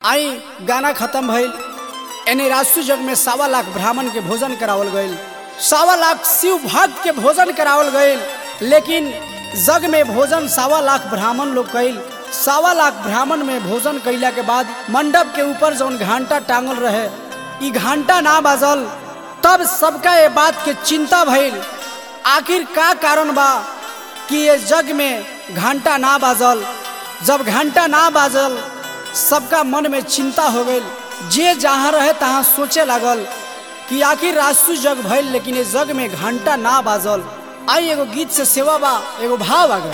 आई गाना खत्म भइल एने राजसु जग में सावा लाख ब्राह्मण के भोजन करावल गईल सावा लाख शिव भक्त के भोजन करावल गईल लेकिन जग में भोजन सावा लाख ब्राह्मण लोग कईल सावा लाख ब्राह्मण में भोजन कैला के बाद मंडप के ऊपर जौन घंटा टांगल रहे ई घंटा ना बाजल तब सबका ये बात के चिंता भइल आखिर का कारण बा कि ये जग में घंटा ना बाजल जब घंटा ना बाजल सबका मन में चिंता हो गई जे जहाँ रहे तहाँ सोचे लागल कि आखिर राजसु जग भइल लेकिन ये जग में घंटा ना बाजल आई एगो गीत से सेवा बा एगो भाव आ गई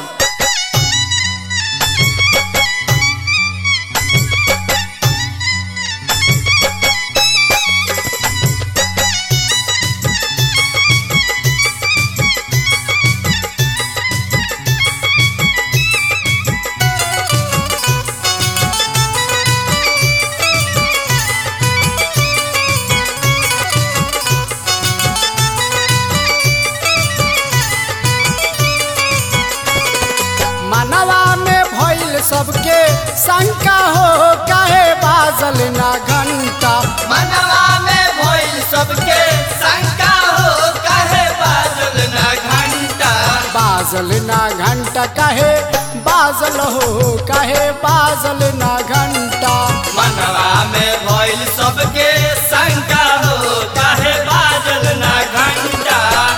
मनवा में भइल सबके शंका हो काहे बाजल ना घंटा मनवा में भइल सबके शंका हो काहे बाजल ना घंटा बाजल ना घंटा काहे बाजल हो काहे बाजल ना घंटा मनवा में भइल सबके शंका हो काहे बाजल ना घंटा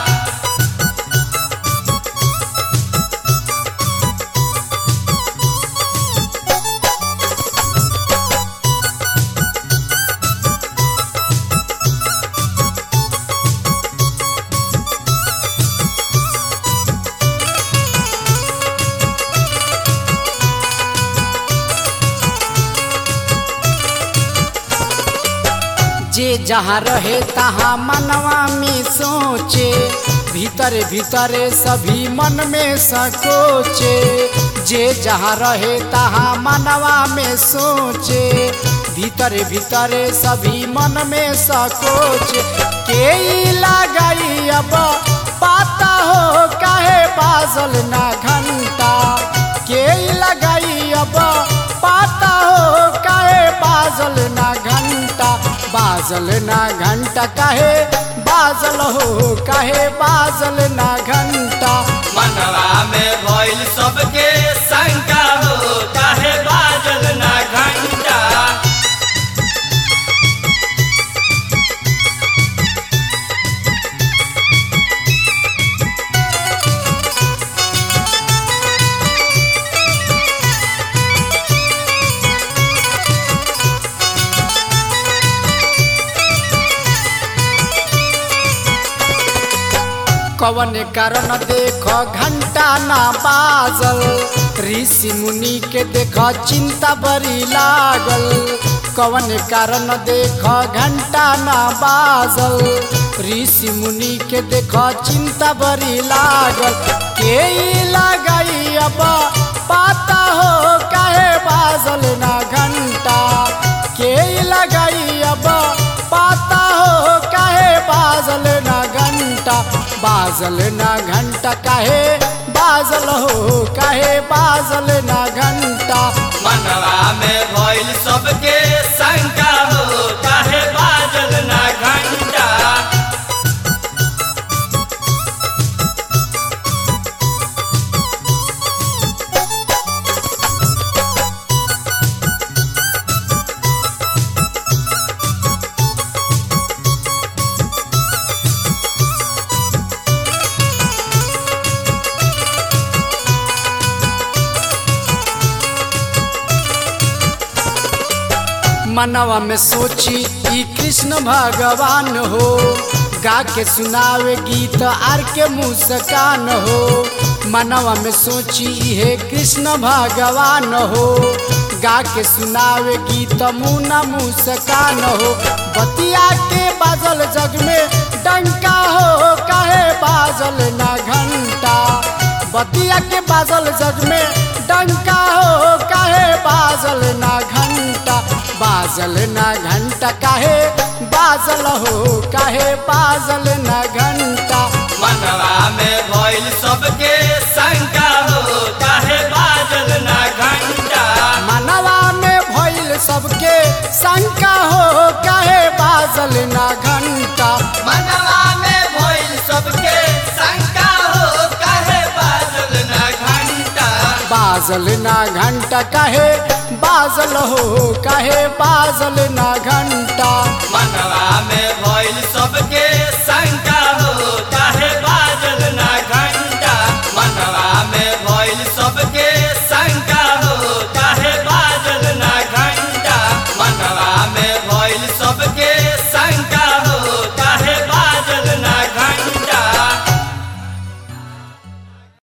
जे जहाँ रहे तहाँ मनवा में सोचे भीतर भीतर सभी मन में सकोचे जे जहाँ रहे तहाँ मनवा में सोचे भीतर भीतर सभी मन में सकोचे के ई लगाई अब पाता हो काहे बाजल ना घंटा के ई लगाई अब पाता हो काहे बाजल ना घंटा बाजल ना घंटा काहे बाजल हो काहे बाजल ना घंटा मनवा में भइल सबके शंका हो काहे बाजल ना घंटा कवन कारण देख घंटा ना बाजल ऋषि मुनि के देख चिंता बड़ी लागल कवन कारण देख घंटा ना बाजल ऋषि मुनि के देख चिंता बड़ी लागल के ई लगाई अब पाता हो काहे बाजल ना घंटा के ई लगाई अब पाता हो काहे बाजल ना घंटा बाजल ना घंटा काहे बाजल हो काहे बाजल ना घंटा मनवा में भइल सबके शंका हो काहे बाजल ना घंटा मनवा में सोची ई कृष्ण भगवान हो गा के सुनावे गीत आर के मुस्कान हो मनवा में सोची हे कृष्ण भगवान हो गा के सुनावे गीत मुना मुस्कान हो बतिया के बाजल जग में डंका हो काहे बाजल ना घंटा बतिया के बाजल जग में डंका हो काहे बाजल ना घंटा बाजल ना घंटा काहे बाजल हो काहे बाजल ना घंटा मनवा में भइल सबके शंका हो काहे बाजल ना घंटा मनवा में भइल सब सबके शंका हो काहे बाजल ना घंटा मनवा में भइल सबके शंका हो काहे बाजल ना घंटा बाजल ना घंटा काहे बाजल हो काहे बाजल ना घंटा मनवा में भइल सब